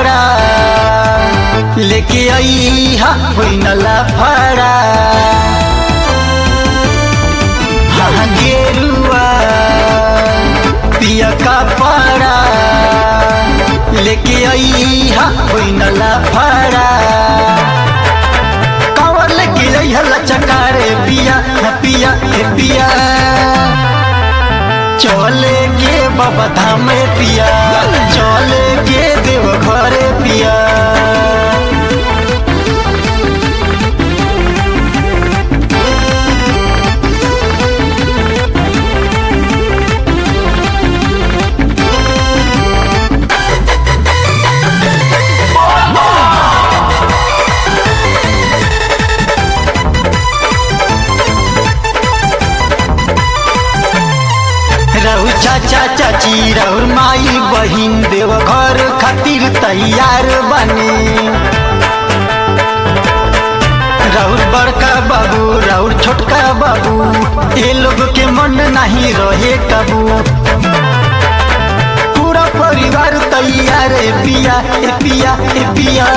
फाड़ा लेके आई हा होई नला फाड़ा हाँ गेरुआ पिया का पाड़ा लेके आई हा होई नला फाड़ा कावर लेके आई हला चकारे पिया न पिया हे पिया चले के बाबा धाम पिया चले के देव घरे पिया रहु चाचा चाची रहु माई बहिन देव घर खातिर तैयार बने राउर बड़का बाबू राउर छोटका बाबू ये लोग के मन नहीं रहे कबू पूरा परिवार तैयार है पिया ए पिया ए पिया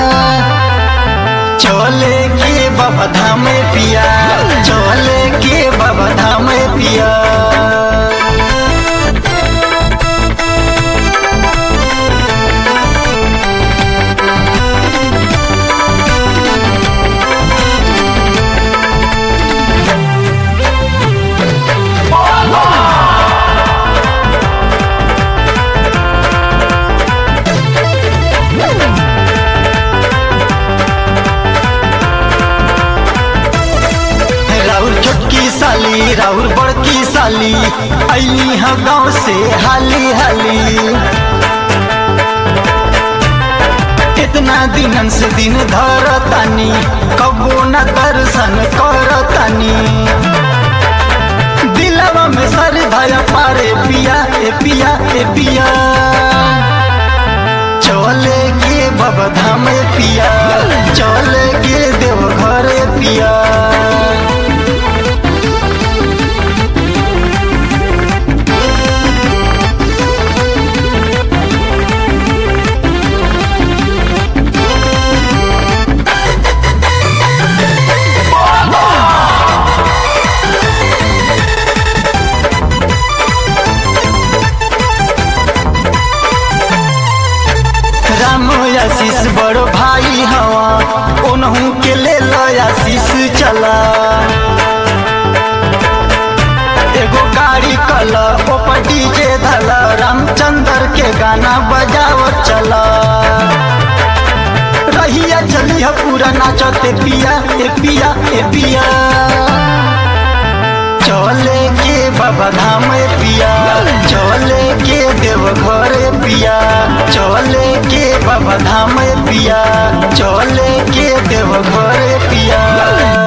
चले के बाबा धाम पिया चले के बाबा धाम पिया राउर छोटकी साली राउर बड़की साली अली हाँ गाँव से हाली हाली कितना दिनन से दिन धर तानी कबो न दर्शन कर तानी दिलवा में सर धया पारे पिया ए पिया ए पिया चले के बाबा धाम पिया चले के देव घरे पिया राम आशीष बड़ो भाई हवा ओनहू के ले लो आशीष चला एगो गाड़ी कल ऊपर डीजे धल रामचंद्र के गाना बजाओ चला रहिया चली है पूरा नाचते पिया ए पिया ए पिया चले के बाबा धाम पिया चले के देव घरे पिया चले के बाबा धाम पिया चले के देव घरे पिया